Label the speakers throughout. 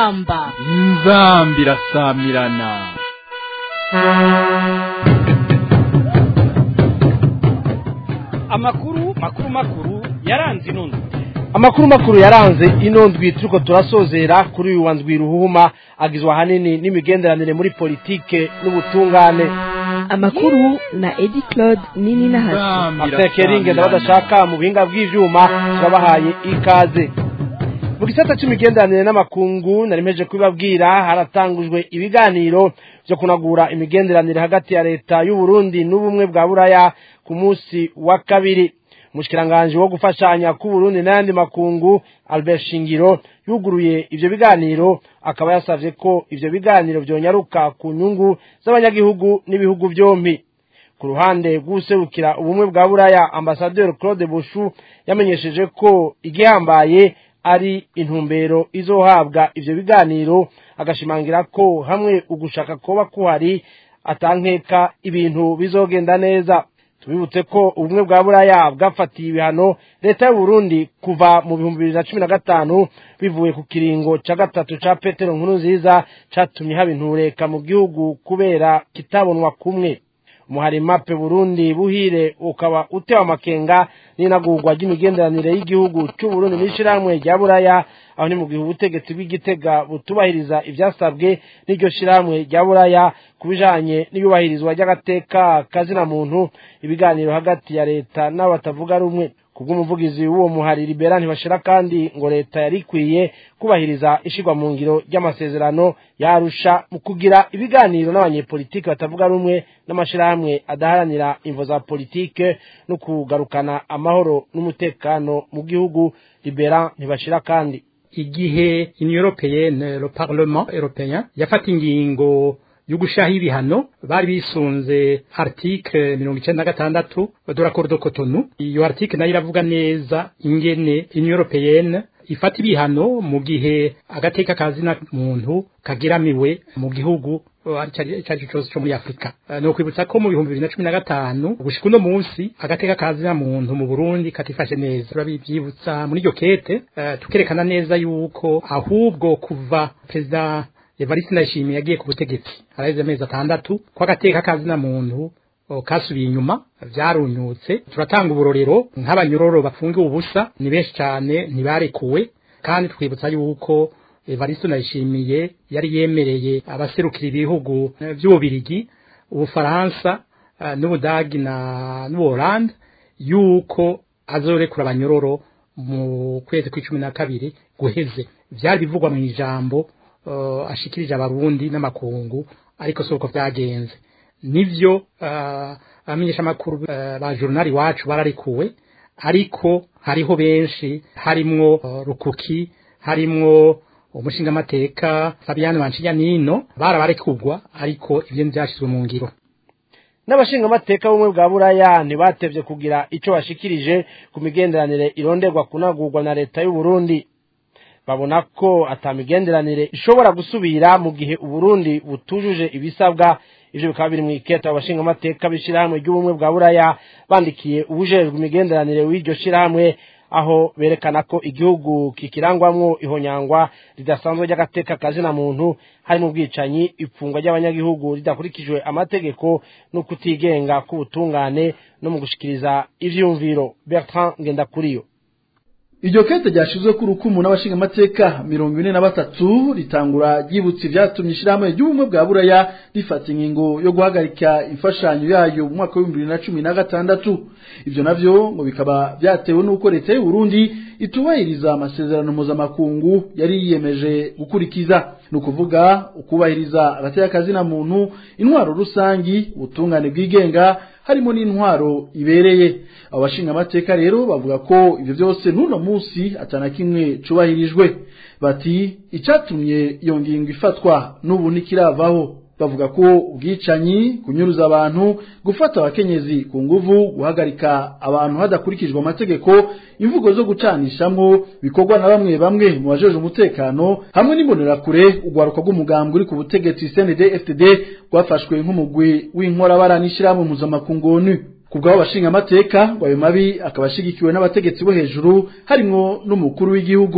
Speaker 1: inzamba
Speaker 2: inzamba irasamirana
Speaker 3: amakuru makuru makuru yaranze inondo
Speaker 4: amakuru makuru yaranze ino ndwi turiko turasozera kuri uyu wa ndwi ruhuma agizwe ahanini n'imigenderanire muri politike n'ubutungane
Speaker 5: amakuru na edi claude nini na hasi
Speaker 2: Inzamba
Speaker 4: atekeringe
Speaker 2: irasamirana.
Speaker 4: ndabadashaka mu buhinga bw'ivyuma turabahaye ikaze mu gisata c'imigenderanire n'amakungu nari mpeje kubibabwira haratangujwe ibiganiro vyo kunagura imigenderanire hagati ya leta y'u Burundi n'ubumwe bwa buraya ku munsi wa kabiri umushikiranganji wo gufashanya ku Burundi n'ayandi makungu Albert Shingiro yuguruye ivyo biganiro akaba yasavye ko ivyo biganiro vyonyaruka ku nyungu z'abanyagihugu n'ibihugu vyompi ku ruhande rw'userukira ubumwe bwa buraya ambasaderi claude bushu yamenyesheje ko igihambaye ari intumbero izohabwa ivyo biganiro agashimangira ko hamwe ugushaka koba kuhari atankeka ibintu bizogenda neza tubibutse ko ubumwe bwa buraya bwafatiye ibihano leta y'u Burundi kuva mu bihumbi bibiri na cumi na gatanu bivuye ku kiringo ca gatatu ca petero nkuru nziza catumye haba intureka mu gihugu kubera kitabonwa kumwe umuhari mape burundi buhire ukaba utewe amakenga n'inagurwa ry'imigenderanire y'igihugu c'u Burundi n'ishirahamwe rya buraya aho ni mu gihe ubutegetsi bw'igitega butubahiriza ivyasabwe n'iryo shirahamwe rya buraya ku bijanye n'iyubahirizwa ry'agateka kazina muntu ibiganiro hagati ya leta n'abatavuga rumwe kubw'umuvugizi w'uwo muhari libera ntibashira kandi ngo leta yari ikwiye kubahiriza ishirwa mu ngiro ry'amasezerano yarusha mu kugira ibiganiro n'abanyepolitike batavuga rumwe n'amashirahamwe adaharanira imvo za politike no kugarukana amahoro n'umutekano mu gihugu libera ntibashira kandi
Speaker 6: igihe union européenne le parlement européen yafata ingingo yo gushaho ibihano bari bisunze article mirongo icenda na gatandatu de l'accord de Cotonou iyo article nayo iravuga neza ingene union européenne ifata ibihano mu gihe agateka kazina muntu kagiramiwe mu gihugu uh, ari cari cyose cyo muri Afrika uh, no kwibutsa ko mu bihumbi bibiri na cumi na gatanu gushika uno munsi agateka kazina muntu mu Burundi katifashe neza turabivyibutsa muri iryo kete uh, tukerekana neza yuko ahubwo kuva perezida Evariste Ndayishimiye yagiye ku butegetsi araheze amezi atandatu ko agateka kazina muntu o, kasubiye inyuma vyarunyutse turatanga uburorero nk'abanyororo bafungiwe ubusa ni benshi cyane ntibarekuwe kandi twibutsa yuko Evariste Ndayishimiye yari yemereye abaserukira ibihugu eh, vy'ububirigi ubufaransa eh, n'ubudagi na n'ubuholande yuko azorekura abanyororo mu kwezi kw'icumi na kabiri guheze vyari bivugwa mu ijambo uh, ashikirije abarundi n'amakungu ariko soko vyagenze nivyo uh, abamenyesha amakuru uh, ba journal iwacu bararikuwe ariko hariho benshi harimwo uh, rukuki harimwo umushingamateka Fabian Banshiyanino barabarekugwa ariko ivyo ntivyashizwe mu ngiro
Speaker 4: n'abashingamateka b'ubumwe bwa buraya ntibatevye kugira ico bashikirije ku migenderanire ironderwa kunagurwa na leta y'u Burundi babona ko atamigenderanire ishobora gusubira mu gihe uburundi butujuje ibisabwa ivyo bikaba biri mw'iketa abashingamateka b'ishirahamwe ry'ubumwe bwa buraya bandikiye ubujejwe imigenderanire w'iryo shirahamwe aho berekana ko igihugu kikirangwamwo ihonyangwa ridasanzwe ry'agateka kazina muntu harimo ubwicanyi ipfungwa ry'abanyagihugu ridakurikijwe amategeko no kutigenga k'ubutungane no mu gushikiriza ivyumviro Bertrand Ngendakuriyo
Speaker 7: iryo kete ryashizwe ku rukumu n'abashingamateka mirongo ine na batatu ritangura ryibutsa ivyatumye ishirahamwe ry'ubumwe bwa buraya rifata ingingo yo guhagarika imfashanyo yayo mu mwaka w'ibihumbi bibiri na cumi na gatandatu ivyo navyo ngo bikaba vyatewe n'uko leta y'u Burundi itubahiriza amasezerano mpuzamakungu yari yiyemeje gukurikiza ni ukuvuga ukubahiriza agateka kazina muntu intwaro rusangi ubutungane bwigenga harimo n'intwaro ibereye abo bashingamateka rero bavuga ko ivyo vyose n'uno musi atana kimwe cubahirijwe bati icatumye iyo ngingo ifatwa n'ubu ntikiravaho bavuga ko ubwicanyi kunyuruza abantu gufata abakenyezi ku nguvu guhagarika abantu hadakurikijwe amategeko imvugo zo gucanishamwo bikorwa na bamwe bamwe mu bajeje umutekano hamwe n'imbonerakure urwaruka rw'umugambwe uri ku butegetsi CND FTD rwafashwe nk'umugwi w'inkorabara n'ishirahamwe mpuzamakungu ONU kubwabo bashinga amateka ngo ayo mabi akaba ashigikiwe n'abategetsi bo hejuru harimwo n'umukuru w'igihugu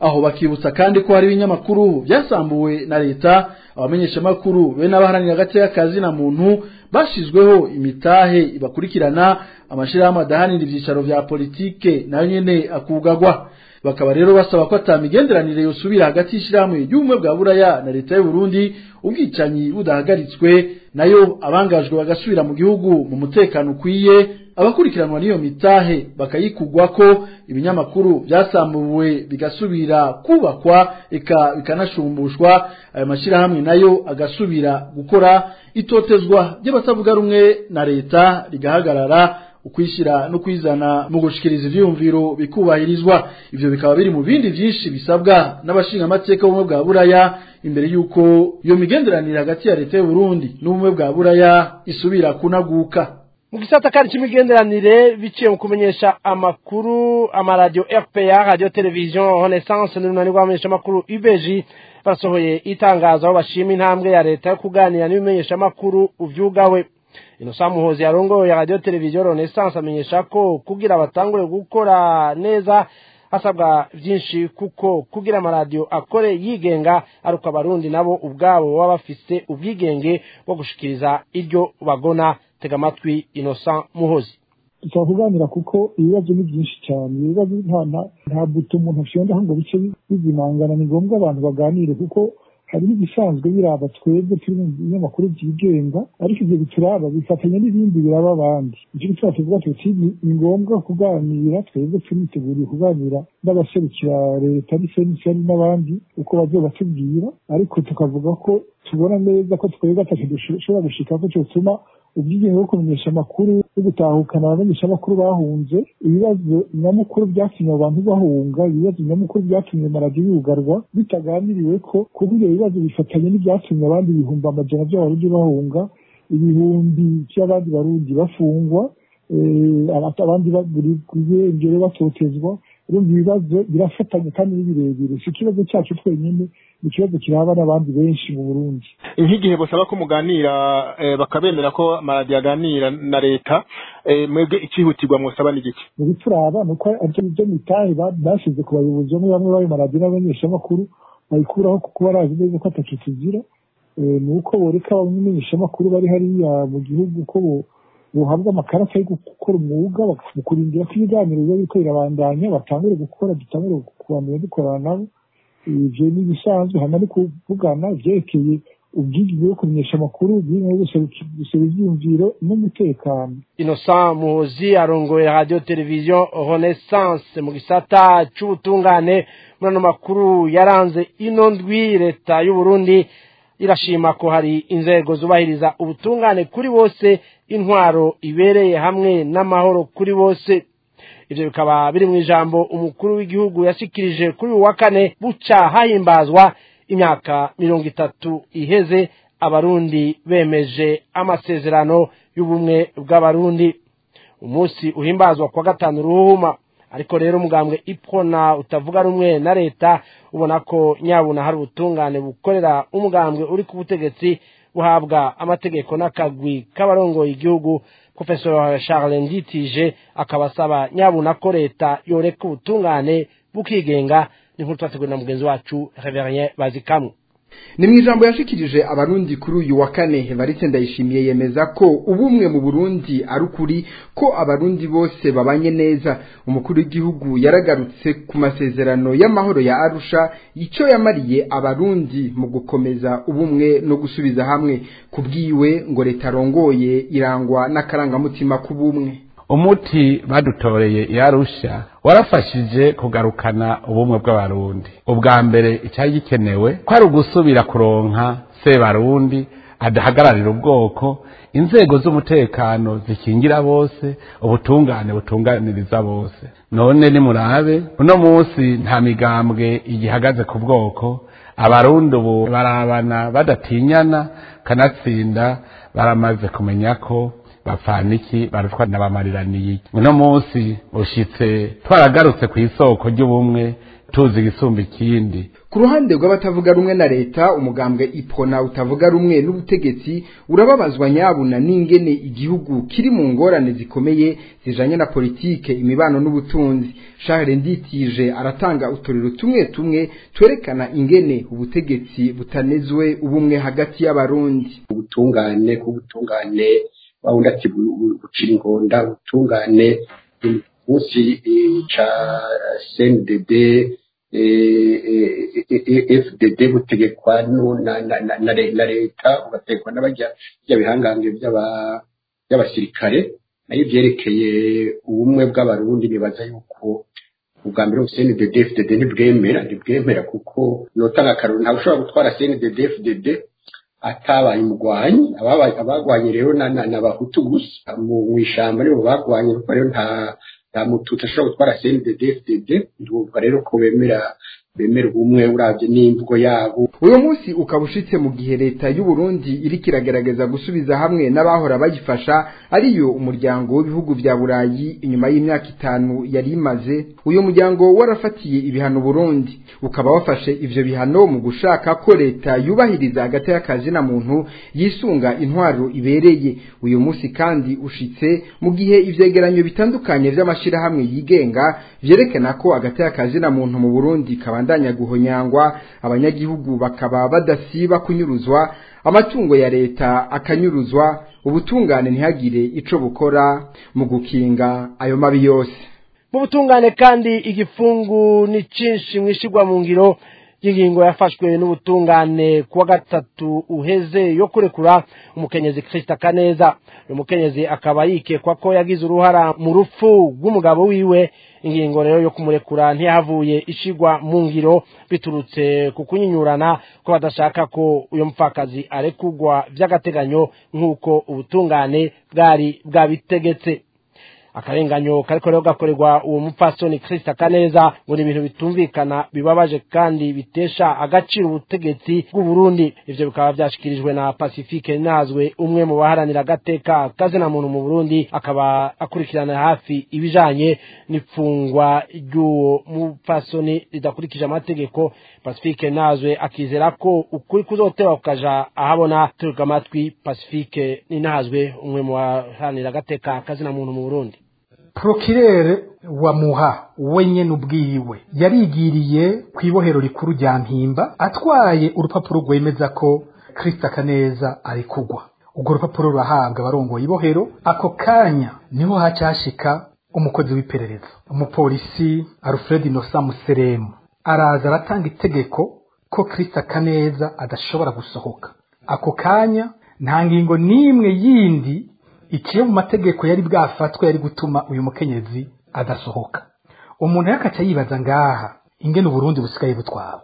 Speaker 7: aho bakibutsa kandi ko hari ibinyamakuru byasambuwe na leta abamenyeshamakuru be n'abaharanira agateka kazi na muntu bashizweho imitahe ibakurikirana amashirahamwe adahanira ivyicaro vya politike nayo nyene akugagwa bakaba rero basaba ko atamigenderanire yosubira hagati y'ishirahamwe ry'ubumwe bwa buraya na leta y'u Burundi ubwicanyi budahagaritswe nayo abangajwe bagasubira mu gihugu mu mutekano ukwiye abakurikiranwa n'iyo mitahe bakayikugwa ko ibinyamakuru byasambuwe bigasubira kubakwa eka bikanashumbushwa ayo mashirahamwe nayo agasubira gukora itotezwa ry'abatavuga rumwe na leta rigahagarara ukwishira no kwizana mu gushikiriza ivyumviro bikubahirizwa ivyo bikaba biri mu bindi vyinshi bisabwa n'abashinga amateka b'ubumwe bwa buraya imbere yuko iyo migenderanire hagati ya leta y'u Burundi n'ubumwe bwa buraya isubira kunaguka
Speaker 4: mu gisata kandi c'imigenderanire biciye mu kumenyesha amakuru amaradiyo rpa radio television renaissance n'urunani rw'abamenyesha amakuru ubg basohoye itangazo aho bashima intambwe ya leta yo kuganira n'ibimenyesha amakuru uvyugawe inosa muhozi yarongoye ya radio televiziyo renaissance amenyesha ko kugira batangure gukora neza hasabwa byinshi kuko kugira amaradiyo akore yigenga ari uko abarundi nabo ubwabo baba bafise ubwigenge bwo gushikiriza iryo bagona tega amatwi inosa muhozi
Speaker 1: dushobora kuganira kuko ibibazo ni byinshi cyane ibibazo nta buto umuntu ashondaho ngo bice bizimangana ni ngombwa abantu baganire kuko hari n'ibisanzwe biraba twebwe turi mu binyamakuru byigenga ariko ibyo bituraba bifatanya n'ibindi biraba abandi icyo gituma tuvuga tuti ni ngombwa kuganira twebwe turiteguriye kuganira n'abaserukira leta n'ifenisiyani n'abandi uko bazobatubwira ariko tukavuga ko tubona neza ko twebwe atacyo dushobora gushika ko cyotuma ubwigenge bwo kumenyesha amakuru no gutahukana abamenyesha amakuru bahunze ibibazo nyamukuru byatumye abantu bahunga ibibazo nyamukuru byatumye amaradiyo yugarwa bitaganiriwe ko kuko ibyo bibazo bifatanye n'ibyatumye abandi ibihumbi amajana by'abarundi bahunga ibihumbi by'abandi barundi bafungwa abandi bagurigwe batotezwa urumva ibibazo birafatanye kandi ni birebire si ikibazo cyacu twenyine ni ikibazo kiraba n'abandi benshi mu burundi
Speaker 8: nk'igihe basaba ko muganira bakabemera ko amaradiyo aganira na leta mwebwe ikihutirwa mwosaba ni giki
Speaker 1: mu bituraba ni uko aribyo byo mitahe bashyize ku bayobozi bamwe bamwe b'ayo maradiyo n'abamenyeshamakuru bayikuraho kuko barazi neza ko atacyo tugira ni uko boreka abamenyeshamakuru bari hariya mu gihugu ko buhabwa amakarita yo gukora umwuga mu kurindira ko ibiganiro biba biriko birabandanya batangure gukora dutangure kubamenya dukorana nabo ivyo ni ibisanzwe hama ni kuvugana ivyerekeye ubwigenge bwo kumenyesha amakuru bw'imwe gusaba ivyiyumviro n'umutekano
Speaker 4: innocent muhozi arongoye radio televiziyo renaissance mu gisata c'ubutungane muri ano makuru yaranze ino ndwi leta y'uburundi irashima ko hari inzego zubahiriza ubutungane kuri bose intwaro ibereye hamwe n'amahoro kuri bose ivyo bikaba biri mu ijambo umukuru w'igihugu yashikirije kuri uyu wa kane buca hahimbazwa imyaka mirongo itatu iheze abarundi bemeje amasezerano y'ubumwe bw'abarundi umunsi uhimbazwa kwa gatanu ruhuma ariko rero umugambwe ipfona utavuga rumwe na leta ubona ko nyabuna hari ubutungane bukorera umugambwe uri ku butegetsi buhabwa amategeko n'akagwi k'abarongoye igihugu profesor charles nditije akaba asaba nyabuna ko leta yoreka ubutungane bukigenga n'inkuru twateguwe na mugenzi wacu reverien bazikamwe
Speaker 9: ni mu ijambo yashikirije abarundi kuri uyu wa kane Evariste Ndayishimiye yemeza ko ubumwe mu Burundi ari ukuri ko abarundi bose babanye neza umukuru w'igihugu yaragarutse ku masezerano y'amahoro ya Arusha icyo yamariye abarundi mu gukomeza ubumwe no gusubiza hamwe kubwiwe ngo leta rongoye irangwa n'akarangamutima k'ubumwe
Speaker 2: umuti badutoreye yarusha warafashije kugarukana ubumwe bw'abarundi ubwa mbere icyari gikenewe ko ari ugusubira kuronka sebarundi adahagararira ubwoko inzego z'umutekano zikingira bose ubutungane butunganiriza bose none nimurabe uno munsi nta migambwe igihagaze ku bwoko abarundi ubu barabana badatinyana kanatsinda baramaze kumenya ko bapfaniki barutwa n'abamariraniye uno munsi ushitse twaragarutse ku isoko ry'ubumwe tuzi igisumba ikindi
Speaker 9: ku ruhande rw'abatavuga rumwe na leta umugambwe ipona utavuga rumwe n'ubutegetsi urababazwa nyabuna n'ingene igihugu kiri mu ngorane zikomeye zijanye na politike imibano n'ubutunzi Charles Nditije aratanga uturiro tumwe tumwe twerekana ingene ubutegetsi butanezwe ubumwe hagati y'abarundi
Speaker 10: ubutungane kubutungane wawundi ati bucira ingonda ubutungane munsi ca CNDD FDD butegekwa na leta bugategekwa n'abajya bihangange by'abasirikare nayo ibyerekeye ubumwe bw'abarundi nibaza yuko ubwa mbere CNDD FDD ntibwemera ntibwemera kuko notanga akaruru ntawe ushobora gutwara CNDD FDD atabaye umugwanyi abagwanye rero n'abahutu gusa mu ishyamba nibo bagwanye kuko rero nta nta mututsi ashobora gutwara CNDD FDD ndumva rero ko bemera bemera ubumwe uravye n'imvugo yabo
Speaker 9: uyu munsi ukaba ushitse mu gihe leta y'u Burundi iriko iragerageza gusubiza hamwe n'abahora bayifasha ariyo umuryango w'ibihugu vya Burayi inyuma y'imyaka itanu yari imaze uyu muryango warafatiye ibihano Burundi ukaba wafashe ivyo bihano mu gushaka ko leta yubahiriza hagati y'akazi na muntu yisunga intwaro ibereye uyu munsi kandi ushitse mu gihe ivyegeranyo bitandukanye vy'amashirahamwe yigenga vyerekana ko hagati y'akazi na muntu mu Burundi kaba babandanya guhonyangwa abanyagihugu bakaba badasiba kunyuruzwa amatungo ya leta akanyuruzwa ubutungane ntihagire ico bukora mu gukinga ayo mabi yose
Speaker 4: mu butungane kandi igifungu ni cinshi mwishigwa mu ngiro y'ingingo yafashwe n'ubutungane kuwa gatatu uheze yo kurekura umukenyezi Krista Kaneza uyu mukenyezi akaba yikekwa ko yagize uruhara mu rupfu rw'umugabo wiwe ingingo rero yo kumurekura ntiyahavuye ishigwa mu ngiro biturutse ku kunyinyurana ko badashaka ko uyu mupfakazi arekugwa by'agateganyo nk'uko ubutungane bwari bwabitegetse akarenganyo kariko rero gakorerwa uwo mupfasoni Krista Kaneza ngo ni ibintu bitumvikana bibabaje kandi bitesha agaciro ubutegetsi bw'u Burundi ivyo bikaba byashikirijwe na Pacifique Nazwe umwe mu baharanira agateka kazina muntu mu Burundi akaba akurikirana hafi ibijanye n'ipfungwa ry'uwo mupfasoni ridakurikije amategeko Pacifique Nazwe akizera ko ukuri kuzotewa kukaja ahabona turuka amatwi Pacifique Ninazwe umwe mu baharanira agateka kazina muntu mu Burundi
Speaker 6: prokirere wa muha wenyene ubwiwe yarigiriye ku ibohero rikuru rya mpimba atwaye urupapuro rwemeza ko Krista Kaneza ari kugwa urwo rupapuro rurahabwa abarongoye ibohero ako kanya niho hacashika umukozi w'iperereza umupolisi Alfred Innocent Museremu araza aratanga itegeko ko Krista Kaneza adashobora gusohoka ako kanya nta ngingo n'imwe yindi ikiyo mu mategeko yari bwafatwe yari gutuma uyu mukenyezi adasohoka umuntu yakaca yibaza ngaha ingene uburundi busigaye butwawe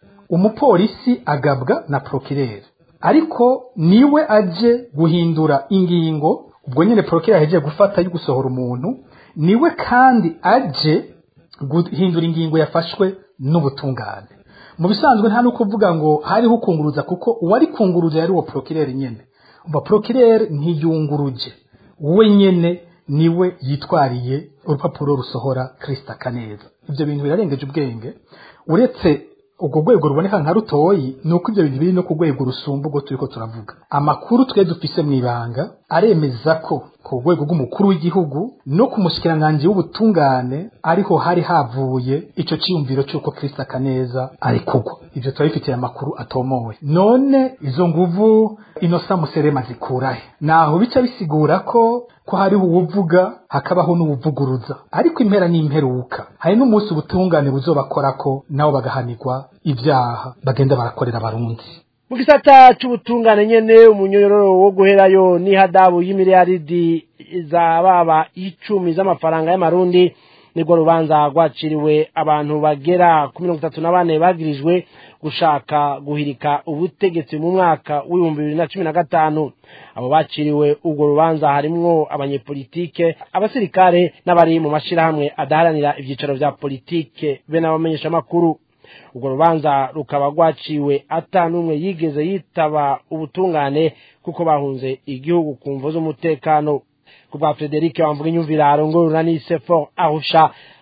Speaker 6: umupolisi agabwa na prokirere ariko niwe aje guhindura ingingo ubwo nyene prokirere ahejeje gufata yo gusohora umuntu niwe kandi aje guhindura ingingo yafashwe n'ubutungane mu bisanzwe nta no kuvuga ngo hariho ukunguruza kuko uwari kunguruza yari uwo prokirere nyene umva prokirere ntiyunguruje we nyene niwe yitwariye urupapuro rusohora Krista Kaneza ibyo bintu birarengeje ubwenge uretse ubwo rwego ruboneka nka rutoyi ni uko ibyo bintu biri no ku rwego rusumba ubwo turiko turavuga amakuru twe dufise mu ibanga aremeza ko ku rwego rw'umukuru w'igihugu no ku mushikiranganji w'ubutungane ariho hari havuye ico ciyumviro c'uko Krista Kaneza ari kugwa ivyo turabifitiye amakuru atomowe none izo nguvu inosa muserema zikurahe naho bica bisigura ko ko hariho uwuvuga hakabaho n'uwuvuguruza ariko impera n'imperuka hari n'umunsi ubutungane buzobakorako nabo bagahanirwa ibyaha bagenda barakorera abarundi
Speaker 4: mu gisata c'ubutungane nyene umunyororo wo guherayo n'ihadabu y'imiliyaridi za baba icumi z'amafaranga y'amarundi nibwo rubanza rwaciriwe abantu bagera ku mirongo itatu na bane bagirijwe gushaka guhirika ubutegetsi mu mwaka w'ibihumbi bibiri na cumi na gatanu abo baciriwe urwo rubanza harimwo abanyepolitike abasirikare n'abari mu mashirahamwe adaharanira ivyicaro vya politike be n'abamenyeshamakuru urwo rubanza rukaba rwaciwe ata n'umwe yigeze yitaba ubutungane kuko bahunze igihugu ku mvo z'umutekano kubwa Frederic wamvuga inyumvira arongorura n'isefo ahusha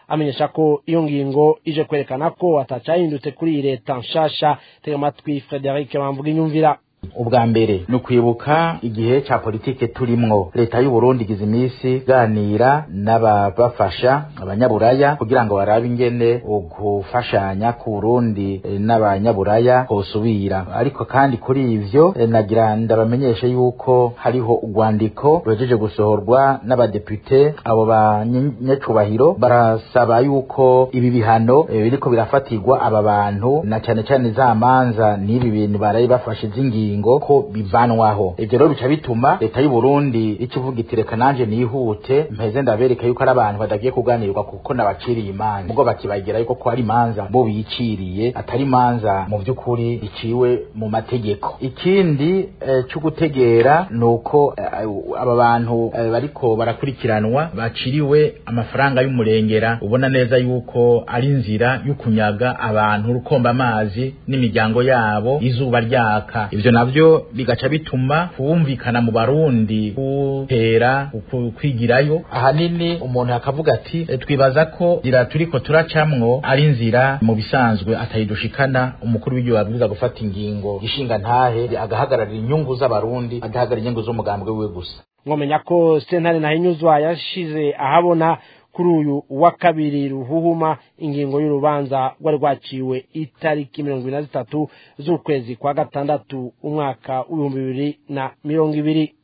Speaker 4: amenyesha ko iyo ngingo ije kwerekana ko atacahindutse kuri iyi leta nshasha tega amatwi frederic bamvuga inyumvira
Speaker 11: ubwa mbere ni ukwibuka igihe cya politike turimwo leta y'u Burundi igize iminsi iganira n'ababafasha abanyaburaya kugira ngo barabe ingene ugufashanya ku Burundi eh, n'abanyaburaya hosubira ariko kandi kuri ivyo eh, nagira ndabamenyeshe yuko hariho urwandiko ruhejeje gusohorwa n'abadepute abo banyecubahiro barasaba yuko ibi bihano eh, biriko birafatirwa aba bantu na cane cane za manza n'ibi bintu baraye bafashe z'ingingo ingingo ko bivanwaho ivyo rero bica bituma leta y'u Burundi ikivuga iti reka nanje nihute mpeze ndabereka yuko ari abantu badagiye kuganirwa kuko nabaciriye imanza ubwo bakibagira yuko ko ari imanza bo biciriye atari imanza mu vy'ukuri iciwe mu mategeko ikindi eh, cyo gutegera nuko eh, aba bantu eh, bariko barakurikiranwa baciriwe amafaranga y'umurengera ubona neza yuko ari inzira y'ukunyaga abantu rukomba amazi n'imiryango yabo izuba ryaka ivyo navyo bigaca bituma kumvikana mu barundi gutera uku- kwigirayo ahanini umuntu akavuga ati "E, twibaza ko nzira turiko turacamwo ari inzira mu bisanzwe atayidushikana umukuru w'igihugu abwiza gufata ingingo ishinga ntahe agahagararira inyungu z'abarundi adahagarara inyungu z'umugambwe wiwe gusa
Speaker 4: mwomenya ko sentare ntahinyuzwa yashize ahabona kuri uyu wa kabiri ruhuhuma ingingo y'urubanza rwari rwaciwe itariki mirongo ibiri na zitatu z'ukwezi kwa gatandatu umwaka w'ibihumbi bibiri na mirongo ibiri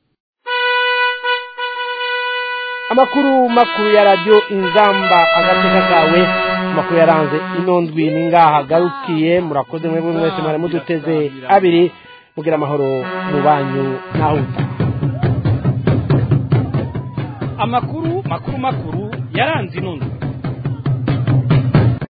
Speaker 4: amakuru makuru ya radiyo inzamba agateka kawe amakuru yaranze ino ndwi ni ngaha agarukiye murakoze mwebwe mwese mwari muduteze abiri mugira amahoro mu banyu naho utaha
Speaker 3: amakuru makuru makuru yaranze ino ndwi